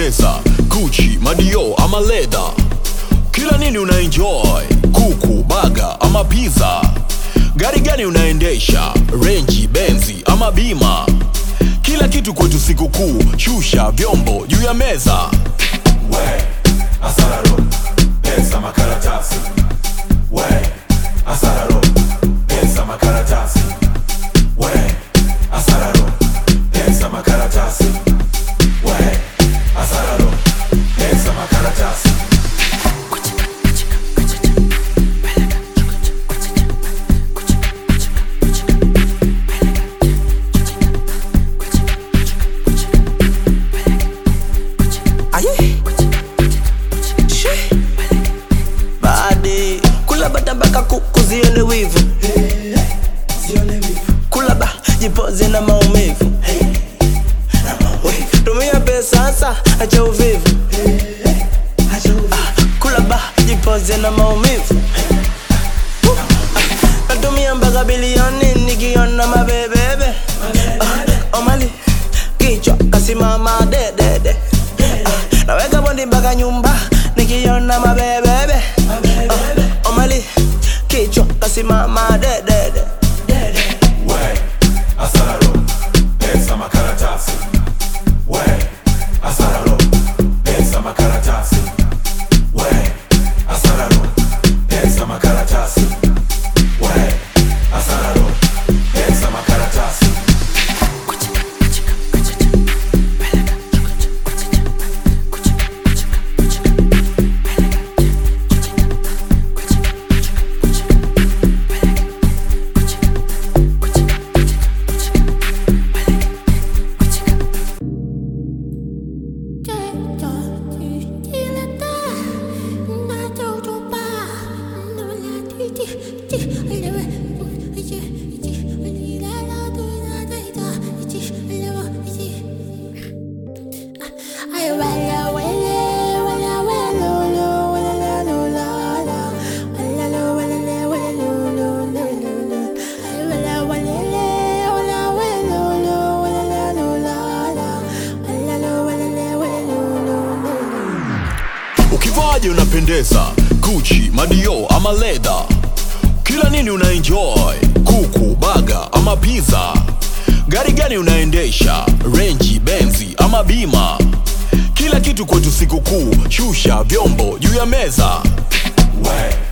unapendeza Gucci, Madio ama leather kila nini una enjoy kuku baga ama pizza gari gani unaendesha renji benzi ama bima kila kitu kwetu sikukuu shusha vyombo juu ya meza we asararo pesa makaratasi we asararo pesa makaratasi we asararo pesa makaratasi we asararo pesa makaratasi Aye. She. Baade kula bata mpaka kuku zione wivu kula ba jipoze na maumivu We, tumia pesa sasa acha uvivu Ah, kula ba jipoze na maumivu Ah, natumia mpaka bilioni nikiona mabebebe Ah, omali kichwa kasimama dedede Ah, naweka bondi mpaka nyumba nikiona mabebebe Ah, omali kichwa kasimama dedede we asararo pesa makaratasi we asararo pesa makaratasi we asararo pesa makaratasi we asararo pesa makaratasi ukivaje unapendeza Gucci, Madio ama leather kila nini una enjoy kuku baga ama pizza gari gani unaendesha renji benzi ama bima kila kitu kwetu sikukuu shusha vyombo juu ya meza we